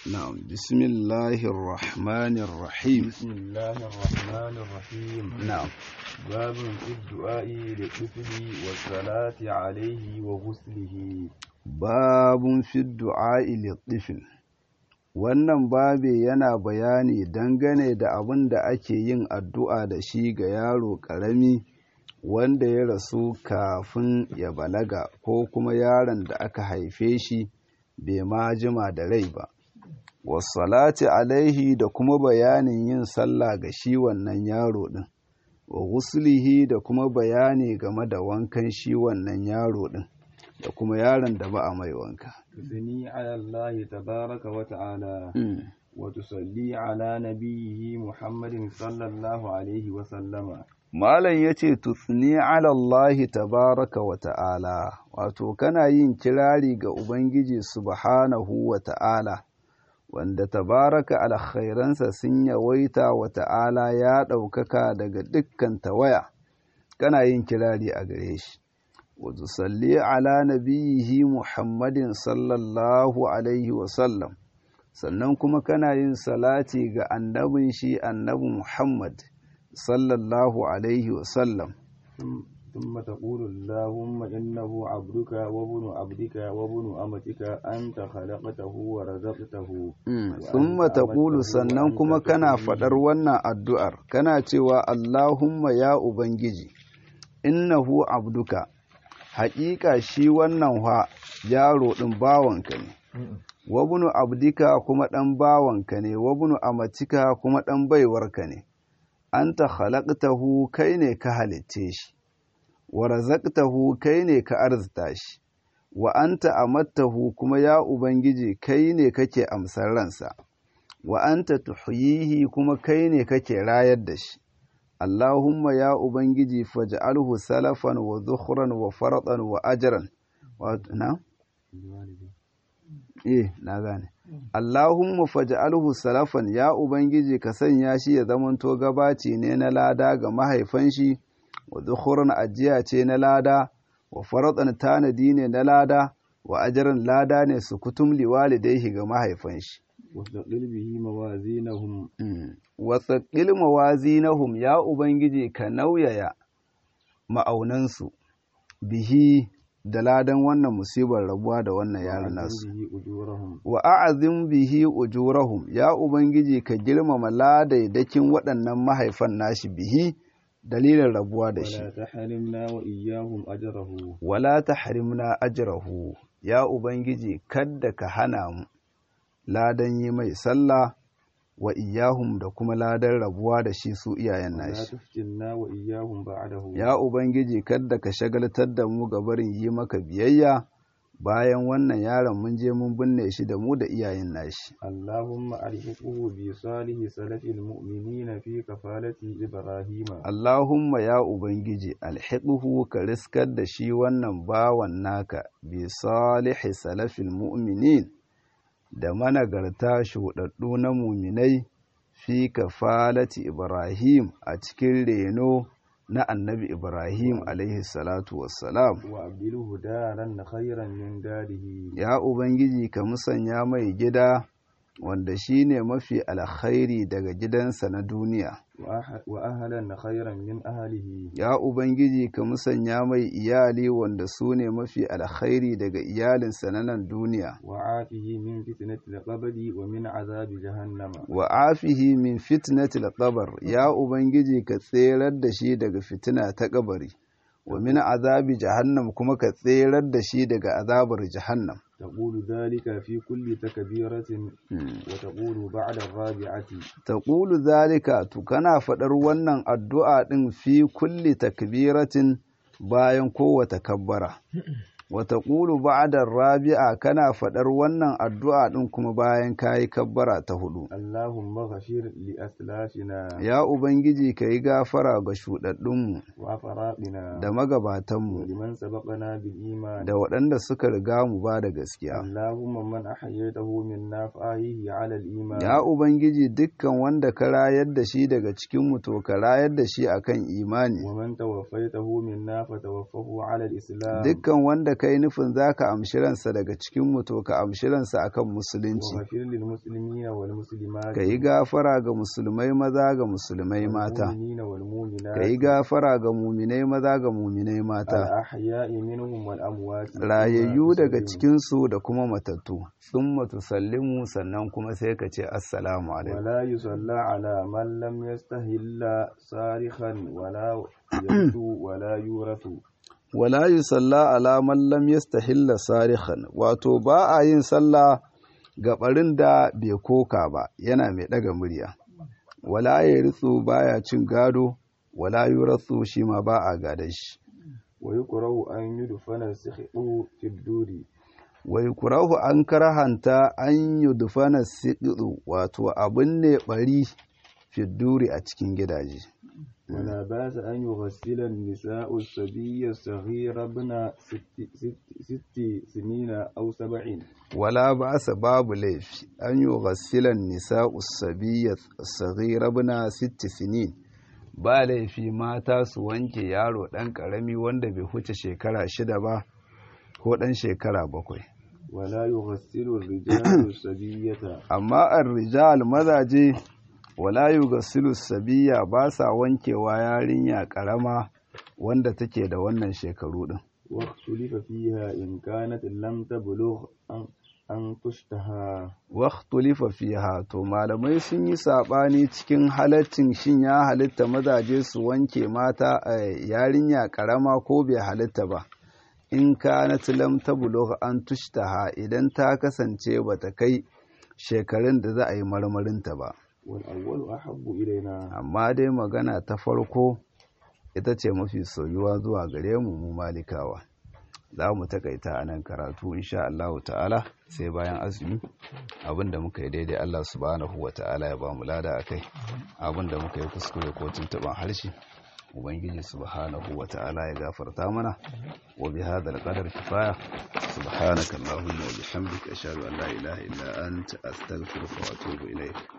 نعم بسم الله الرحمن الرحيم بسم الله الرحمن الرحيم نعم باب في الدعاء للطفل والصلاة عليه وغسله باب في الدعاء للطفل wannan babe yana bayani dangane da abin da ake yin addu'a da shi ga yaro ƙarami wanda ya rasu kafin ya balaga ko kuma yaron da aka haife shi bai ma jima da rai ba wasalati alaihi da kuma bayanin yin sallah ga shi wannan yaro ɗin wa guslihi da kuma bayani game da wankan shi wannan yaro ɗin da kuma yaron da ba a mai wanka تثني على الله تبارك وتعالى وتصلي على نبيه محمد صلى الله عليه وسلم Malam ya ce, Tutsini alallahi tabaraka wa ta'ala, wato, kana yin kirari ga Ubangiji subhanahu wa ta'ala, wanda tabaraka alkhairansa sun yawaita wa ta'ala ya ɗaukaka daga dukkan tawaya, kana yin kirari a gare shi. Wato, salli ala nabiyihi Muhammadin sallallahu Alaihi wasallam, sannan kuma kana yin salati ga annabin shi annabi Muhammad. sallallahu alaihi wasallam ثم تقول اللهم إنه عبدك وابن عبدك وابن أمتك أنت خلقته ورزقته ثم تقول sannan kuma kana faɗar wannan addu'ar kana cewa Allahumma ya Ubangiji innahu abduka haƙiƙa shi wannan ha yaro ɗin bawanka ne wabunu abdika kuma ɗan bawanka ne wabunu amatika kuma ɗan baiwarka ne anta khalaqtahu kai ne ka halicce shi wa razaqtahu kai ne ka arzita shi wa anta amattahu kuma ya ubangiji kai ne kake amsar ransa wa anta tuhyihi kuma kai ne kake rayar da shi Allahumma ya ubangiji faj'alhu salafan wa zukhran wa faratan wa ajran wa na eh na gane Allahumma faj'alhu salafan ya ubangiji ka sanya shi ya zamanto gabaci ne na lada ga mahaifan shi wa dhukhuran ajiya ce na lada wa faratan tanadi ne na lada wa ajran lada ne su kutum liwalidaihi ga mahaifan shi wasaqil bihi mawazinahum wasaqil mawazinahum ya ubangiji ka nauyaya ma'aunansu bihi da ladan wannan musibar rabuwa da wannan yaron nasu wa a'azim bihi ujurahum ya ubangiji ka girmama ladaidakin waɗannan mahaifan nashi bihi dalilin rabuwa da shi wala tahrimna ajrahu ya ubangiji kadda ka hana mu ladan yi mai sallah wa iyahum da kuma ladan rabuwa da shi su iyayen nashi ya ubangiji kadda ka shagaltar da mu ga barin yi maka biyayya bayan wannan yaron mun je mun binne shi da mu da iyayen nashi Allahumma alhiquhu bi salihi salafil mu'minina fi kafalati Ibrahim Allahumma ya ubangiji alhiquhu ka riskar da shi wannan bawan naka bi salihi salafil mu'minin da managarta shuɗaɗɗu na muminai fi kafalati Ibrahim a cikin reno na annabi Ibrahim alaihi salatu wassalam. Wa abdiluhu daran khairan min darihi. Ya Ubangiji ka musanya mai gida wanda shi ne mafi alkhairi daga gidansa na duniya. Wa ahalan khairan min ahalihi. Ya Ubangiji ka musanya mai iyali wanda su ne mafi alkhairi daga iyalinsa na nan duniya. Wa afihi min fitnatil qabri wa min azabi jahannama. Wa afihi min fitnatil qabr ya Ubangiji ka tserar da shi daga fitina ta kabari. Wa min azabi jahannam kuma ka tserar da shi daga azabar jahannam. تقول ذلك في كل تكبيرة وتقول بعد الرابعة تقول ذلك تكنا فدر wannan addu'a din fi kulli takbiratin bayan kowace kabbara wata ƙulu ba'adar rabi'a kana faɗar wannan addu'a ɗin kuma bayan kayi kabbara ta hudu. Allahumma ghafir li aslafina Ya Ubangiji ka yi gafara ga shuɗaɗɗunmu wa faraqina da magabatanmu liman sabaqana bil iman da waɗanda suka riga mu ba da gaskiya. Allahumma man ahyaytahu minna fa ahyihi ala al iman Ya Ubangiji dukkan wanda ka rayar da shi daga cikinmu to ka rayar da shi akan imani. wa man tawaffaytahu minna fa tawaffahu ala al islam Dukkan wanda wanda kai nufin zaka amshi ransa daga cikin mu to ka amshi ransa akan musulunci واغفر للمسلمين والمسلمات ka yi gafara ga musulmai maza ga musulmai mata والمؤمنين والمؤمنات ka yi gafara ga muminai maza ga muminai mata الأحياء منهم والأموات rayayyu daga ثم cikinsu da kuma matattu sun matusallimu sannan kuma sai ka ce assalamu alaikum ولا يصلى على من لم يستهل صارخا ولا يرث ولا يورث wala yi salla ala man lam yastahilla sarihan wato ba a yin sallah ga barin da bai koka ba yana mai daga murya wala ya ritsu baya cin gado wala yuratsu shi ma ba a gadon shi ويكره أن يدفن السخط في الدور wai kurahu an karahanta an yi dufana siɗiɗu wato abin ne ɓari fidduri a cikin gidaje ولا بأس أن يغسل النساء الصبي الصغير ابن ست, ست, ست سنين أو سبع wala ba sa babu laifi an yi ghassilan nisa usabiyya saghira bina sitti sinin ba laifi mata su wanke yaro ɗan ƙarami wanda bai huce shekara shida ba ko ɗan shekara bakwai ولا يغسل الرجال الصبية amma ar-rijal mazaje wala yughassilu sabiya ba sa wankewa yarinya ƙarama wanda take da wannan shekaru ɗin واختلف فيها إن كانت لم تبلغ أن, أن تشتهى waktulifa fiha to malamai sun yi saɓani cikin halaccin shin ya halitta mazaje su wanke mata a yarinya ƙarama ko bai halitta ba in kanat lam tablugh an tushtaha idan ta kasance bata kai shekarun da za a yi marmarinta ba والأول أحب إلينا amma dai magana ta farko ita ce mafi soyuwa zuwa gare mu mu malikawa za mu takaita a nan karatu insha Allah ta'ala sai bayan azumi abinda muka yi daidai Allah subhanahu wa ta'ala ya ba mu lada a kai abinda muka yi kuskure ko tuntuban harshe ubangiji subhanahu wa ta'ala ya gafarta mana wa bi hadal qadar kifaya subhanaka allahumma wa bihamdika ashhadu an la ilaha illa anta astaghfiruka wa atubu ilayk